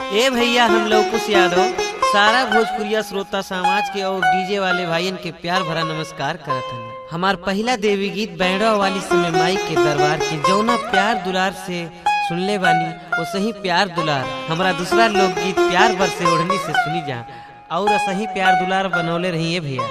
ए भैया हम लवकुश यादव सारा भोजपुरिया श्रोता समाज के और डीजे वाले भाइयन के प्यार भरा नमस्कार करत हन हमार पहला देवी गीत बैंडवा वाली समय माई के दरबार के जौना प्यार दुलार से सुनले बानी वो सही प्यार दुलार हमारा दूसरा लोकगीत प्यार बर से ओढ़नी से सुनी जा और सही प्यार दुलार बनौले रहिए भैया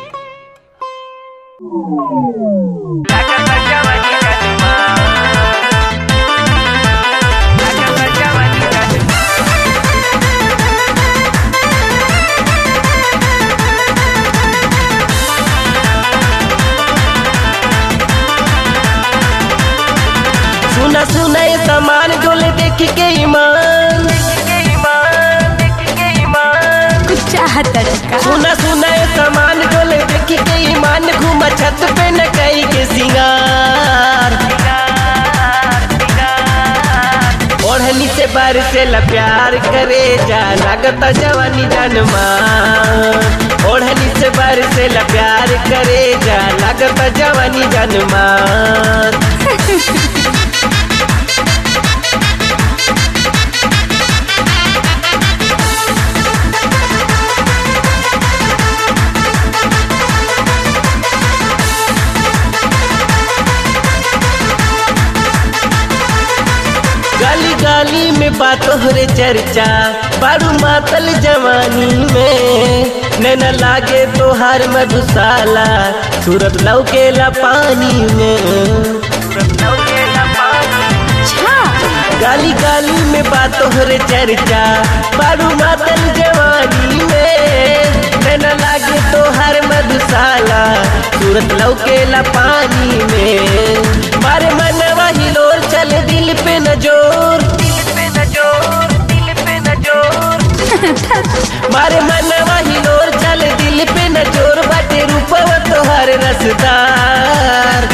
सुना सुना ये सामान डोले देख के ईमान कुछ चाहत का सुना सुना ये सामान डोले देख के ईमान घूमा छत पे न कई के सिंगार ओढ़नी से बार से ला प्यार करे जा लागता जवानी जनमा ओढ़नी से बार से ला प्यार करे जा लागता जवानी जनमा गाली गाली में बातों रे चर्चा बारू मातल जवानी में नैना लागे तोहार मधुशाला सूरत लौकेला पानी में अच्छा गाली गाली में बातों रे चर्चा बारू मातल जवानी में नैना लागे तोहार मधुशाला सूरत लौकेला पानी में मारे मनवा हिलोर चले दिल पे न जोर मारे मनवा हिलोर चले दिल पे न जोर बाटे रूपवा तोहार रसदार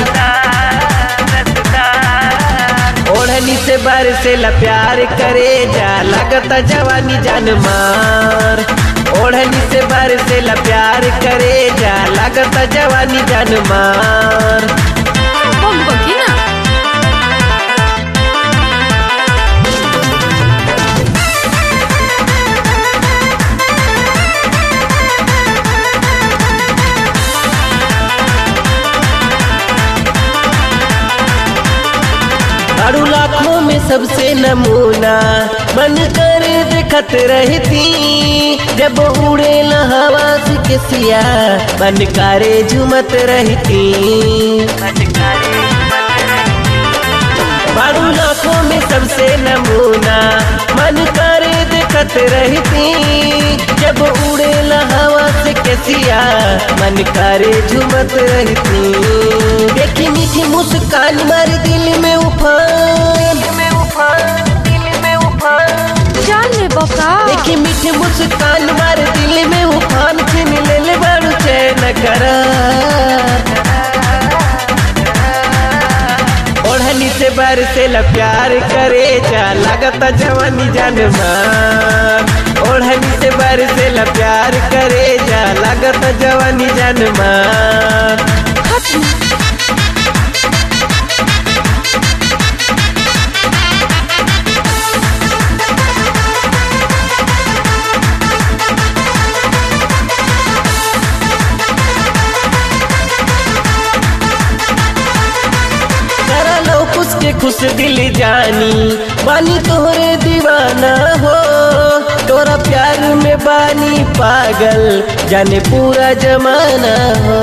ओढ़नी से बार से ला प्यार करे जा लगता जवानी जान मार ओढ़नी से बार से ला प्यार करे जा लगता जवानी जान मार बम बगी ना अड़ू लाखों में सबसे नमूना बन कर देखत रहती जब उड़े हवा से किसिया बन करे झुमत रहती बारू लाखों में सबसे नमूना मन कर देखत रहती जब उड़े हवा से कैसिया मन करे झुमत रहती देखी मीठी मुस्कान मार दिल में उफान जान ले बका देखी मीठी मुस्कान मार दिल में उफान छीन ले ले बारू चैन करार ओढ़नी से बार से ला प्यार करे जा लगता जवानी जान मार ओढ़नी से बार से ला प्यार करे जा लगता जवानी जान मार करा लो कुछ के खुश दिल जानी बानी तोहरे दीवाना हो तोरा प्यार में बानी पागल जाने पूरा जमाना हो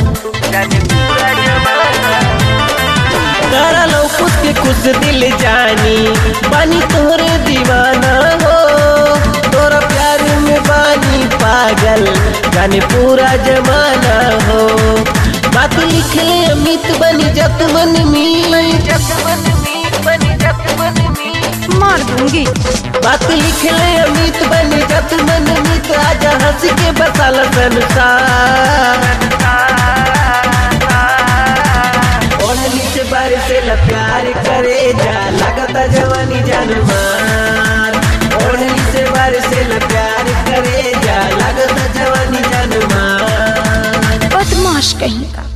करा लो कुछ के खुश दिल जानी बानी तोहरे दीवाना हो तोरा प्यार में बानी पागल जाने पूरा जमाना हो बात लिख ले अमित बनी जत मन मी मार दूंगी बात लिख ले अमित बनी जत मन मित आजा हंस के बसाला संसार ओढ़नी से बारिश से ला प्यार करे जा लगता जवानी जान मार ओढ़नी से बारिश से ला प्यार करे जा लगता जवानी जान मार बदमाश कहीं का